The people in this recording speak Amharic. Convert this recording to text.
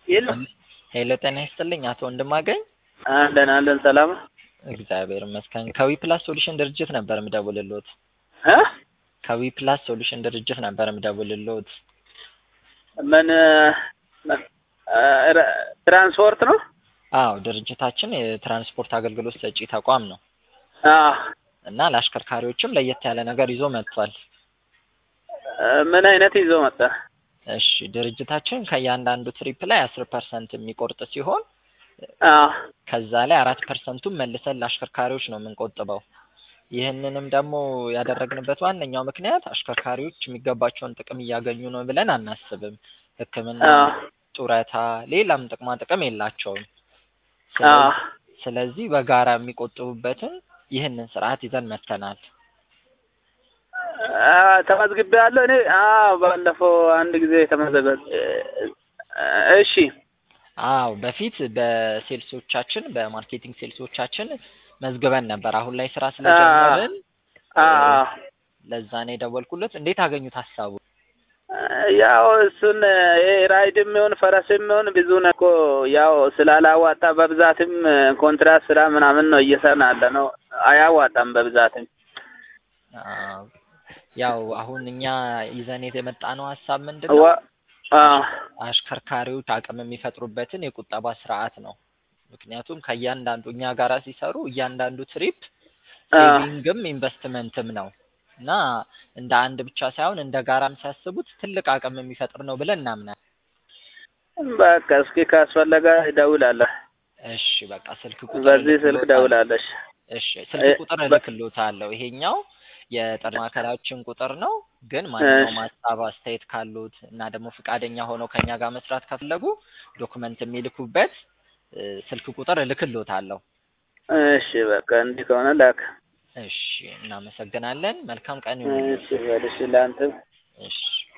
የለም ሄሎ ጤና ይስጥልኝ አቶ ወንድማገኝ። አለን አለን ሰላም እግዚአብሔር ይመስገን። ከዊ ፕላስ ሶሉሽን ድርጅት ነበር የምደውልልዎት። እ ከዊ ፕላስ ሶሉሽን ድርጅት ነበር የምደውልልዎት። ምን እ ረ- ትራንስፖርት ነው? አዎ ድርጅታችን የትራንስፖርት አገልግሎት ሰጪ ተቋም ነው አዎ እና ለአሽከርካሪዎችም ለየት ያለ ነገር ይዞ መጥቷል። እ ምን አይነት ይዞ መጣ? እሺ ድርጅታችን ከእያንዳንዱ ትሪፕ ላይ አስር ፐርሰንት የሚቆርጥ ሲሆን አዎ ከዛ ላይ አራት ፐርሰንቱን መልሰን ለአሽከርካሪዎች ነው የምንቆጥበው። ይህንንም ደግሞ ያደረግንበት ዋነኛው ምክንያት አሽከርካሪዎች የሚገባቸውን ጥቅም እያገኙ ነው ብለን አናስብም። ሕክምና፣ አዎ ጡረታ፣ ሌላም ጥቅማ ጥቅም የላቸውም። አዎ ስለዚህ በጋራ የሚቆጥቡበትን ይህንን ስርዓት ይዘን መጥተናል። አ- ተመዝግቤያለሁ እኔ አዎ ባለፈው አንድ ጊዜ ተመዘገብ እሺ አዎ በፊት በሴልሶቻችን በማርኬቲንግ ሴልሶቻችን መዝግበን ነበር። አሁን ላይ ስራ ስለጀመርን አዎ ለዛ ነው የደወልኩለት። እንዴት አገኙት ሀሳቡ? ያው እሱን ይሄ ራይድም ይሁን ፈረስም ይሁን ብዙ ነው እኮ ያው ስላላዋጣ በብዛትም ኮንትራት ስራ ምናምን ነው እየሰራን ያለ ነው። አያዋጣም በብዛትም አዎ፣ ያው አሁን እኛ ይዘን የመጣነው ሀሳብ ምንድን ነው? ዋ- አዎ አሽከርካሪዎች አቅም የሚፈጥሩበትን የቁጠባ ስርዓት ነው። ምክንያቱም ከእያንዳንዱ እኛ ጋራ ሲሰሩ እያንዳንዱ ትሪፕ አዎ ሴቪንግም ኢንቨስትመንትም ነው እና እንደ አንድ ብቻ ሳይሆን እንደ ጋራም ሲያስቡት ትልቅ አቅም የሚፈጥር ነው ብለን እናምናለን። በቃ እስኪ ካስፈለገ እደውላለሁ። እሺ በቃ ስልክ ቁጥር በዚህ ስልክ እልክልዎታለሁ። ደውላለሽ። እሺ ስልክ ቁጥር እልክልዎታለሁ። ይሄኛው የጥሪ ማዕከላችን ቁጥር ነው። ግን ማንኛውም ሀሳብ አስተያየት ካሉት እና ደግሞ ፈቃደኛ ሆነው ከኛ ጋር መስራት ከፈለጉ ዶክመንት የሚልኩበት እ፣ ስልክ ቁጥር እልክልዎታለሁ። እሺ በቃ እንዲህ ከሆነ ላክ። እሺ እናመሰግናለን። መልካም ቀን ይሁንልዎት። እሺ በልሽ ለአንተም እሺ